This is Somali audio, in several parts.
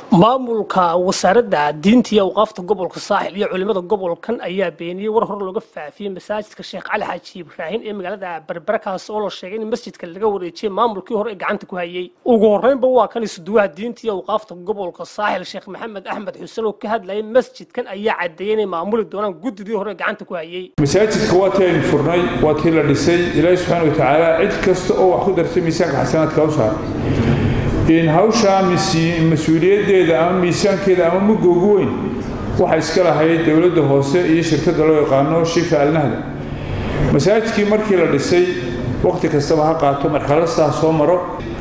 maamulka wasaaradda diinta iyo awqaafta gobolka saaxil iyo culimada gobolkan ayaa beeniyey war hore looga faafiyey masaajidka sheekh cali xaaji ibraahin ee magaalada berbera kaas oo la sheegay in masjidka laga wareejiyey maamulkii hore ee gacanta ku hayey ugu horreynba waa kan isuduwaha diinta iyo awqaafta gobolka saaxil sheekh maxamed axmed xuseen oo ka hadlayay masjidkan ayaa caddeeyey inay maamuli doonaan guddidii hore ee gacanta ku hayey masaajidka waa tii aynu furnay waa tii la dhisay ilaahi subxaana wa tacaala cid kasta oo wax ku dartay miisaanka xasanaadka u saar in hawshaa mas-uuliyaddeeda ama miisaankeeda ama mugga ugu weyn waxaa iska lahayd dowladda hoose iyo shirkadda loo yaqaano shifa alnahda masaajidkii markii la dhisay wakhti kastaba ha qaato marxaladasaa soo maro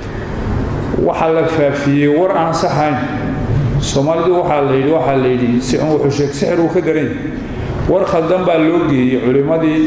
waxaa la faafiyey war aan saxayn soomaalidu waxaa la yidhi waxaa la yidhi si un wuxuu sheeg sixir uu ka daran war khaldan baa loo geeyey culimmadii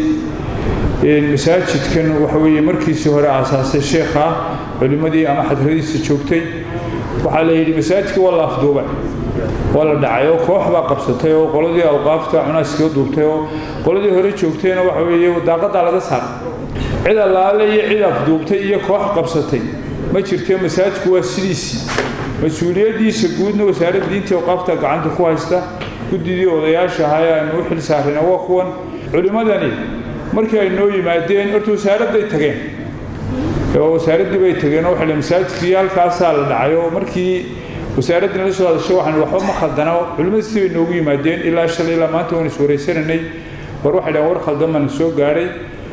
masaajidkan waxa weeye markiisii hore aasaasay sheekha culimmadii ama xadradiisa joogtay waxaa la yidhi masaajidka waa la afduubay waa la dhacay oo koox baa qabsatay oo qoladii awqaafta cunaaska duubtay oo qoladii hore joogtayna waxa weeye daaqadaa laga saaray cid allaale iyo cid afduubtay iyo koox qabsatay ma jirtee masaajidku waa sidiisii mas-uuliyaddiisa guudna wasaaradda diinta awqaafta gacanta ku haysta guddidii odayaasha ahaa ee aynu u xil saarayna waa kuwan culimmadani markii ay noo yimaadeen horta wasaaradday tageen oo wasaaraddii bay tageen oo waxay masaajidkii halkaasaa la dhacay oo markii wasaaraddii la soo hadashay waxaan waxba ma khaldana culimmada sidii bay noogu yimaadeen ilaa shalay ilaa maanta waan iswaraysananay war waxay dhahan war khaldan baan soo gaadhay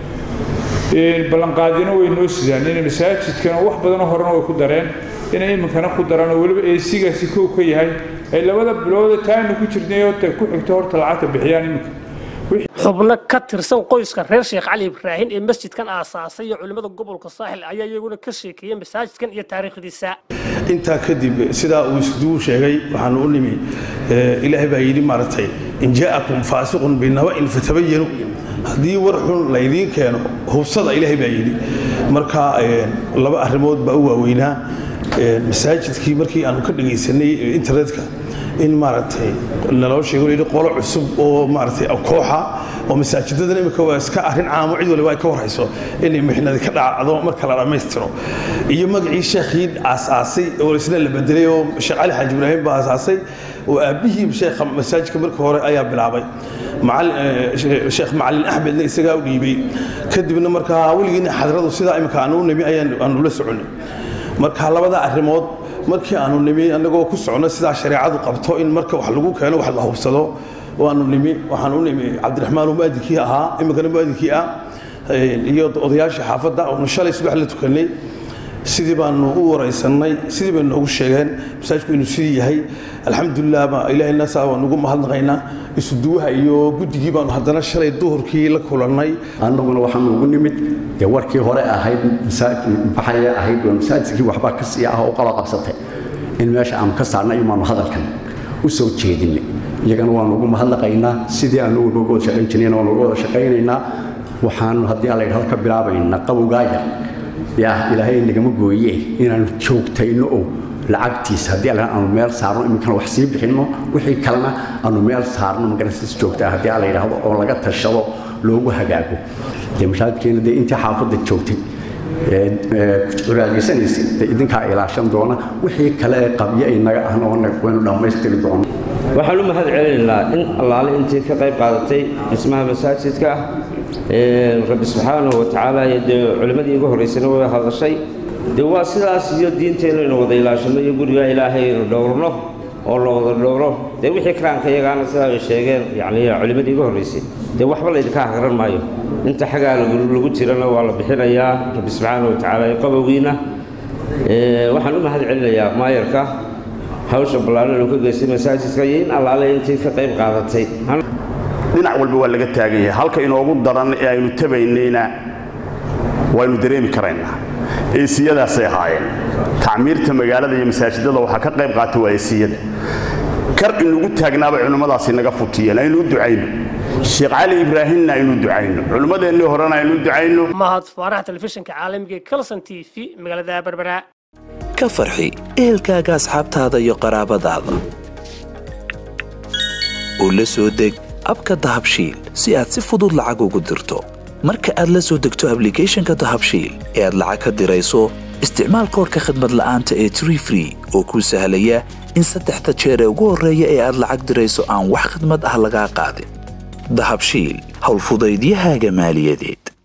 ballanqaadina way noo sidaan inay masaajidkana wax badanoo horena way ku dareen inay iminkana ku daraan oo weliba eesigaasi kow ka yahay ay labada bilooda taanu ku jirnay oo ku xigto horta lacagta bixiyaan iminka xubno ka tirsan qoyska reer sheekh cali ibraahin ee masjidkan aasaasay iyo culimmada gobolka saaxil ayaa iyaguna ka sheekeeyey masaajidkan iyo taariikhdiisa intaa kadib sidaa uu isduu sheegay waxaanu u nimi ilaahay baa yidhi maaragtay in jaa'akum faasiqun binaba'in fatabayanu haddii war xun laydiin keeno hubsada ilaahay baa yidhi marka laba arrimood baa u waaweynaa masaajidkii markii aanu ka dhegaysanay internetka in maaragtay naloo sheego layidhi qolo cusub oo maaragtay kooxa oo masaajidadan imika waa iska arrin caamo cid waliba ay ka warhayso inay mixnadi ka dhacdo marka la dhammaystiro iyo magacii sheekhii aasaasay oo isna la bedelay oo sheekh cali xaaji ibraahim baa aasaasay oo aabbihii sheekha masaajidka markii hore ayaa bilaabay sheekh macalin axmedna isagaa u dhiibay kadibna markaa weligiina xadradu sidaa imika aanu u nimi ayaanu la soconnay marka labada arrimood markii aanu nimi annagoo ku socno sidaa shareecadu qabto in marka wax lagu keeno wax la hubsado waanu nimi waxaan u nimi cabdiraxmaan oo muadinkii ahaa iminkana muadinkii ah iyo odayaashii xaafadda oonu shalay subax la tukanay sidii baanu u waraysannay sidii bay noogu sheegeen masaajidku inuu sidii yahay alxamdulilah baa ilaahayna saa waan ugu mahadnaqaynaa isuduwaha iyo guddigii baanu haddana shalay duhurkii la kulannay annaguna waxaanu ugu nimid dee warkii hore ahayd maxay ahayd waa masaajidkii waxbaa ka sii ah oo qala qabsatay in meesha aanu ka saarnay imaanu hadalkan u soo jeedinay iyagana waanu ugu mahadnaqaynaa sidii aanu uga wada shaqayn jirnayna waanu uga wada shaqaynaynaa waxaanu haddii alla yidhahdo ka bilaabaynaa qabowgaaya yaa ilaahay nagama gooye inaanu joogtayno oo lacagtiisa haddii alla aanu meel saarno iminkana wax sii bixinno wixii kalena aanu meel saarno magarasiis joogtaa haddii alla yidhaahdo oo laga tashado loogu hagaago dee mashaajidkeena dee intii xaafadda joogtay curaadaysanaysa dee idinkaa ilaashan doona wixii kale ee qabyo ay naga ahna waynu dhammaystiri doona waxaan u mahad celinaynaa in allaale intii ka qayb qaadatay dhismaha masaajidka rabbi subxaanahu wa tacaala iyo dee culimmadii igu horraysana way hadashay dee waa sidaas iyo diinteennu inu wada ilaashanno iyo gurigaa ilaahay inu dhowrno oo la wada dhowro dee wixii karaanka iyagaana sidaa ay sheegeen yacni culimmadii igu horraysay dee waxba laydinka hagaran maayo inta xagaa lagu jirana waa la bixinayaa rabbi subxaanahu wa tacaala iyo qabowgiina waxaan u mahad celinayaa maayarka hawsha ballaaran uu ka geystay masaajidka iyo in allaale intii ka qayb qaadatay dhinac walba waa laga taagan yahay halka inoogu daran ee aynu tabaynayna waynu dareemi karaynaa eesiyadaasay ahaayeen tacmiirta magaalada iyo masaajidada waxaa ka qayb qaata waa eesiyada kar inugu taagnaabay culimmadaasi naga futiyeen aynu u ducayno sheekh cali ibraahimna aynu ducayno culimmadeennii horena aynu u ducayno mahad faarax telefishinka caalamiga ee kalson t v magaalada berbera ka farxi ehelkaaga asxaabtaada iyo qaraabadaada oo la soo deg abka dahabshiil si aad si fudud lacag ugu dirto marka aad la soo degto ablicathonka dahabshiil ee aad lacag ka dirayso isticmaal koorka khadmad la'aanta ee tree free oo kuu sahlaya in saddexda jeer ee ugu horreeya ee aad lacag dirayso aan wax khadmad ah lagaa qaadin dahabshiil howlfudaydiyahaaga maaliyadeed